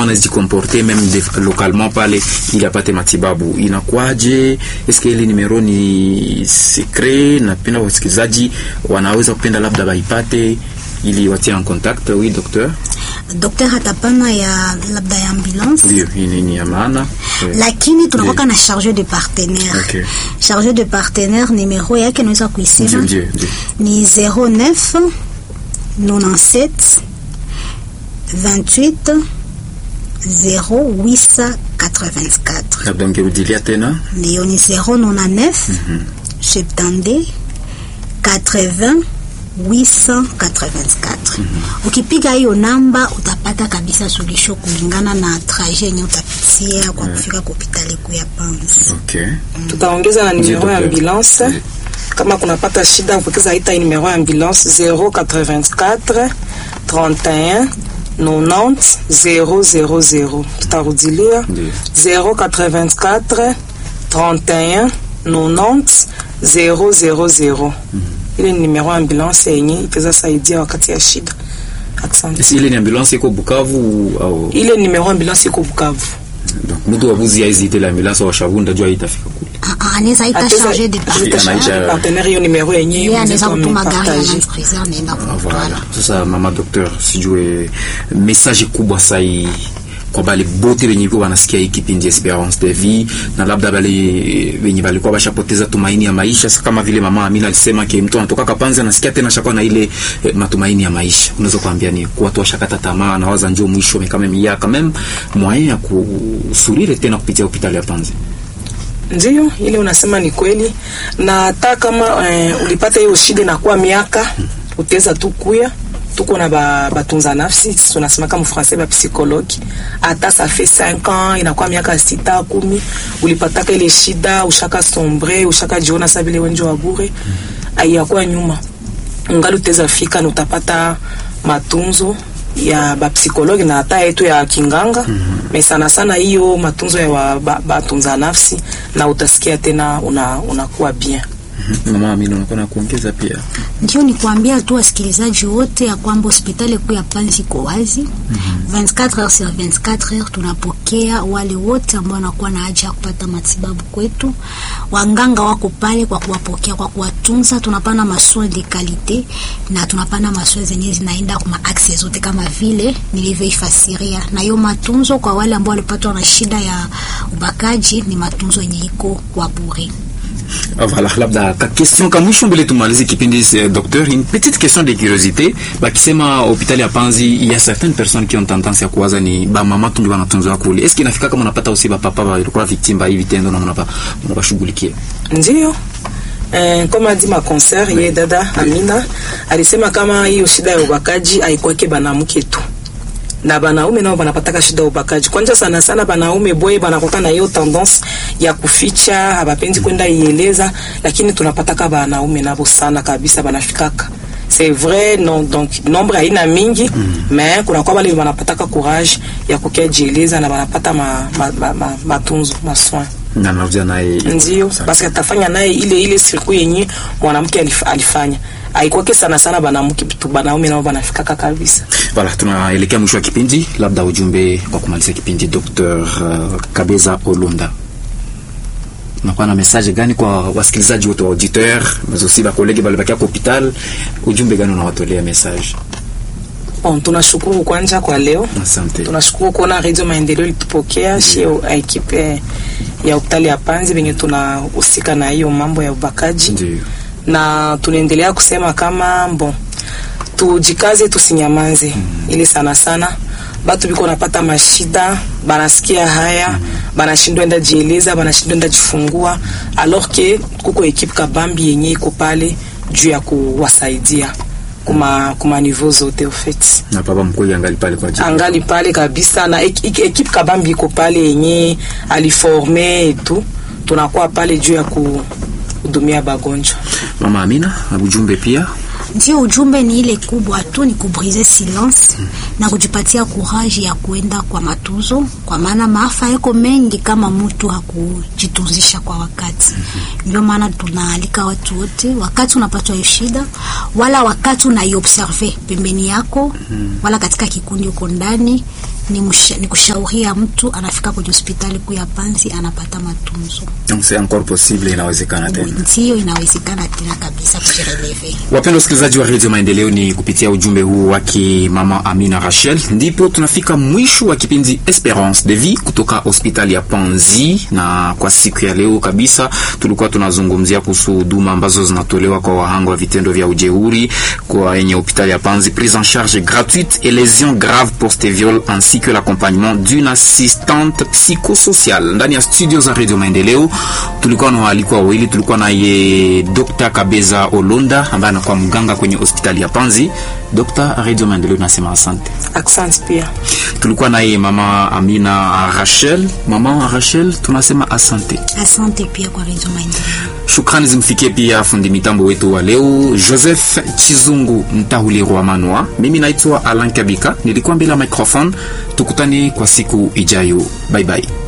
anajikomporte meme de- localement pale ili apate matibabu inakuwaje? Eske ile numero ni secret? Napenda wasikilizaji wanaweza kupenda labda waipate ili watie en contact. Oui, docteur, Dokter atapana ya labda ya ambulance ndio hii ni- ni ya maana Eh, lakini tunakuwa na charge de partenaire Okay. charge de partenaire numero yake naweza ndio kuisema ndio ndio ni 09 97 28 0884 labda ungerudilia tena ndiyo ni 099 72 80 884 ukipiga hiyo namba utapata kabisa suluhisho kulingana na trajet yenye utapitia kwa kufika kwa hospitali kuu ya Panzi. okay. tutaongeza na numero ya Docteur. ambulance Oui. kama kunapata shida kupokeza ita hii numero ya ambulance 084 31 90 000 tutarudilia Ndiyo. 084 31 90 000 ile ni numero ya ambulance yenye itaweza saidia wakati ya shida asante Esi ile ni ambulance iko Bukavu au ile numero ya ambulance iko Bukavu donc mtu wabuzi aizite la ambulance wa Shavunda jua itafika kule. Ah, ah, anaweza ita Ateza- charge de ateza partenaire charge de Anaita- partenaire hiyo numero yenye yeye anaweza wenzetu kutuma gari ya wamepartage. Land-Cruiser anaenda Ah, Voilà. kumtwala. Sasa mama docteur, sijue message kubwa sai kwa bale bote benye biko banasikia hii kipindi Esperance de Vie na labda bale benye balikuwa bashapoteza tumaini ya maisha, Sasa kama vile mama Amina alisema ke mtu anatoka Kapanzi anasikia tena shakuwa na ile eh, matumaini ya maisha. Unaweza kuambia ni kwa watu washakata tamaa na waza njoo mwisho mais quand même il y a quand même moyen ya kusurire tena kupitia hospitali ya Panzi. Ndiyo, ile unasema ni kweli, na hata kama eh, ulipata hiyo shida inakuwa miaka, utaweza tu kuya tuko na ba, batunza nafsi sisi tunasema kama français ba psychologue, hata ça fait 5 ans inakuwa miaka sita kumi, ulipataka ile shida, ushaka sombre, ushaka jiona sa vile wenjo wa bure, aiyakuwa nyuma, ungali utaweza fika na utapata matunzo ya bapsikologi na hata yetu ya kinganga mm -hmm. Me sana sana hiyo matunzo ya wa- ba- batunza nafsi na utasikia tena una unakuwa bien. Mama Amina unakuwa na kuongeza pia. Ndio ni kuambia tu wasikilizaji wote ya kwamba hospitali kuu ya Panzi iko wazi 24 heures sur 24 heures. Tunapokea wale wote ambao wanakuwa na haja ya kupata matibabu kwetu. Wanganga wako pale kwa kuwapokea, kwa kuwatunza. Tunapana masoin de kalite na tunapana masoin zenye zinaenda kwa maaxe zote kama vile nilivyoifasiria, na hiyo matunzo kwa wale ambao walipatwa na shida ya ubakaji ni matunzo yenye iko kwa bure. Ah, Voilà, labda ka question ka mwisho mbele tumalize kipindi eh, docteur, une petite question de curiosité. Bakisema hospitali ya Panzi, il y a certaines personnes qui ont tendance ya kuwaza ni ba mama tu ndio wanatunzwa kule. Est-ce que inafika kama unapata usi ba papa walikuwa victime ba hivi tendo na mnapa mnabashughulikia? Ndio. Eh, kama adi makonser ye dada Amina alisema kama hiyo shida ya ubakaji haikwake banamke tu na banaume nao banapataka shida ya ubakaji. Kwanza sana sana banaume boye banakoka na hiyo tendance ya kuficha, habapendi kwenda ieleza, lakini tunapataka banaume nabo sana kabisa banafikaka c'est vrai non donc nombre haina mingi mais kuna kwa wale wanapataka courage ya kukia jieleza na wanapata ma, ma, ma, ma, matunzo masoin Na narudia naye. ndio basi atafanya naye ile ile siku yenye mwanamke alif, alifanya aikwake sana sana banamke tu banaume nao banafikaka kabisa Voilà, tunaelekea mwisho wa kipindi, labda ujumbe kwa kumaliza kipindi Dr. uh, Kabeza Olonda. Unakuwa na message gani kwa wasikilizaji wote wa auditeur, mais aussi ba collègue balibakia kwa hospital, ujumbe gani unawatolea message? bon tunashukuru kwanza kwa leo Asante. tunashukuru kuona Radio Maendeleo ilitupokea shio ekipe ya hospitali ya Panzi venye tunahusika na hiyo mambo ya ubakaji Ndio. na tunaendelea kusema kama bon tujikaze tusinyamanze ili sana sana batu biko napata mashida banasikia haya banashindwa enda jieleza banashindwa enda jifungua alors que kuko ekipe kabambi yenye iko pale juu ya kuwasaidia kuma kuma niveau zote ofet Na papa mkuu angali pale kwa ajili. angali pale kabisa na ek- ek- ekipe kabambi iko pale yenye aliforme etu tunakuwa pale juu ya kuhudumia bagonjwa Mama Amina, ujumbe pia. Ndio, ujumbe ni ile kubwa tu, ni kubrise silence na kujipatia courage ya kuenda kwa matunzo, kwa maana maafa yako mengi kama mtu hakujitunzisha kwa wakati. Ndio maana tunaalika watu wote, wakati unapatwa hiyo shida, wala wakati unaiobserve pembeni yako, wala katika kikundi uko ndani, ni, msha, ni kushauria mtu anafika kwenye hospitali kuu ya Panzi anapata matunzo. Donc c'est encore possible, inawezekana tena. Ndiyo, inawezekana tena kabisa kujireleve. Wapenda wasikilizaji wa redio Maendeleo, ni kupitia ujumbe huu wake mama Amina Rachel ndipo tunafika mwisho wa kipindi Esperance de Vie kutoka hospitali ya Panzi, na kwa siku ya leo kabisa tulikuwa tunazungumzia kuhusu huduma ambazo zinatolewa kwa wahanga wa vitendo vya ujeuri kwa yenye hospitali ya Panzi, prise en charge gratuite et lésions graves post-viol ainsi que l'accompagnement d'une assistante psychosociale. Ndani ya studio za redio Maendeleo tulikuwa na waalikwa wawili, tulikuwa naye Dr. Kabeza Olonda ambaye anakuwa mganga kwenye hospitali ya Panzi. Dr. Radio Maendeleo nasema asante. Asante pia. Tulikuwa naye mama Amina Rachel. Mama Rachel tunasema asante. Asante pia kwa Radio Maendeleo. Shukrani zimfikie pia fundi mitambo wetu wa leo Joseph Chizungu Ntahulirwa Manwa. Mimi naitwa Alan Kabika, nilikuwa mbele ya microphone. Tukutane kwa siku ijayo. Bye bye.